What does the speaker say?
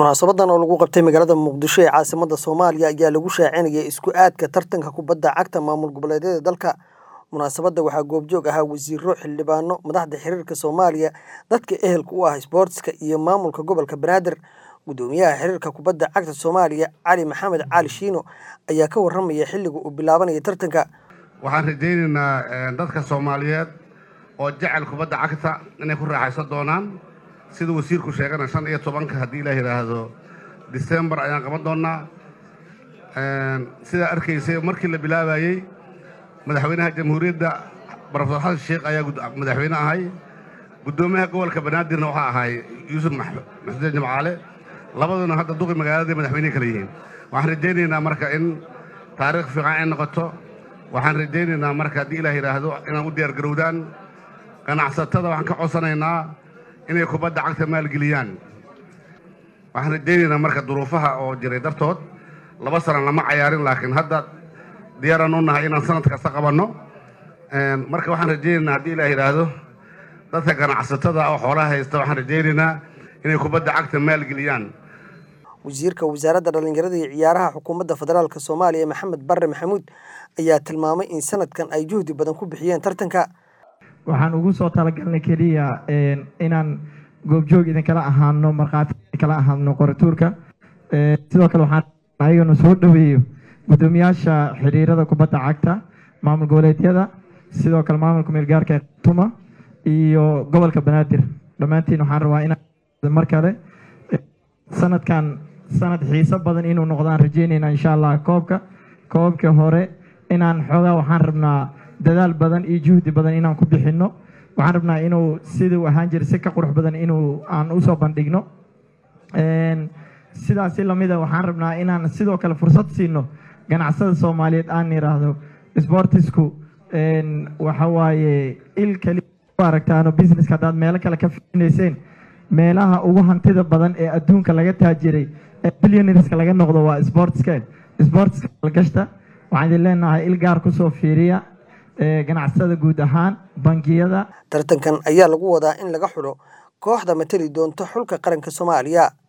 munaasabadan oo lagu qabtay magaalada muqdisho ee caasimada soomaaliya ayaa lagu shaacinayay isku aadka tartanka kubadda cagta maamul goboleedyada dalka munaasabadda waxaa goobjoog ahaa wasiiro xildhibaano madaxda xiriirka soomaaliya dadka ehelka u ah isboortiska iyo maamulka gobolka banaadir gudoomiyaha xiriirka kubadda cagta soomaaliya cali maxamed cali shiino ayaa ka waramaya xilliga uu bilaabanaya tartanka waxaan rajaynaynaa dadka soomaaliyeed oo jecel kubadda cagta inay ku raaxaysan doonaan sida wasiirku sheegana shan iyo tobanka haddii la yidhaahdo disembar ayaan qaban doonnaa sidaa arkaysay markii la bilaabayey madaxweynaha jamhuuriyadda brofesor xasan sheekh ayaa madaxweyne ahay guddoomiyaha gobolka banaadirna waxaa ahay yuusuf maxsudeen jimcaale labaduna hadda duqi magaaladii madaxweynehi kale yihiin waxaan rajaynaynaa marka in taariikh fiican ay noqoto waxaan rajaynaynaa marka haddii ilaah yidhaahdo inaan u diyaar garowdaan ganacsatada waxaan ka codsanaynaa inay kubadda cagta maalgeliyaan waxaan rajaynaynaa marka duruufaha oo jiray dartood laba sana lama cayaarin laakiin hadda diyaaraan u nahay inaan sanad kasta qabanno marka waxaan rajaynaynaa haddii ilaah yidhaahdo dadka ganacsatada oo xoolaha haysta waxaan rajaynaynaa inay kubadda cagta maalgeliyaan wasiirka wasaaradda dhallinyarada iyo ciyaaraha xukuumadda federaalk soomaaliya maxamed barre maxamuud ayaa tilmaamay in sanadkan ay juhdi badan ku bixiyeen tartanka waxaan ugu soo talagalnay keliya inaan goobjoog idinkala ahaano markhaati idinkala ahaano qoratuurka sidoo kale waxaan ayagana soo dhaweeyo guddoomiyaasha xiriirada kubadda cagta maamul goboleedyada sidoo kale maamulka meelgaarka tuma iyo gobolka banaadir dhammaantiin waxaan rabaa inaan mar kale sanadkan sanad xiiso badan inuu noqdo aan rajeynayna insha allah koobka koobka hore inaan xoogaa waxaan rabnaa dadaal badan iyo juhdi badan inaan ku bixinno waxaan rabnaa inuu siduu ahaan jira si ka qurux badan inuu aan usoo bandhigno sidaasi lamida waxaan rabnaa inaan sidoo kale fursad siino ganacsada soomaaliyeed aan yiraahdo sportisku waxa waaye il kali aragtaano businesska haddaad meelo kale ka fiinayseen meelaha ugu hantida badan ee adduunka laga taajiray ee billionareska laga noqdo waa sportska sportska algashta waxaan idin leenahay il gaar kusoo fiiriya ganacsada guud ahaan bangiyada tartankan ayaa lagu wadaa in laga xulo kooxda matali doonta xulka qaranka soomaaliya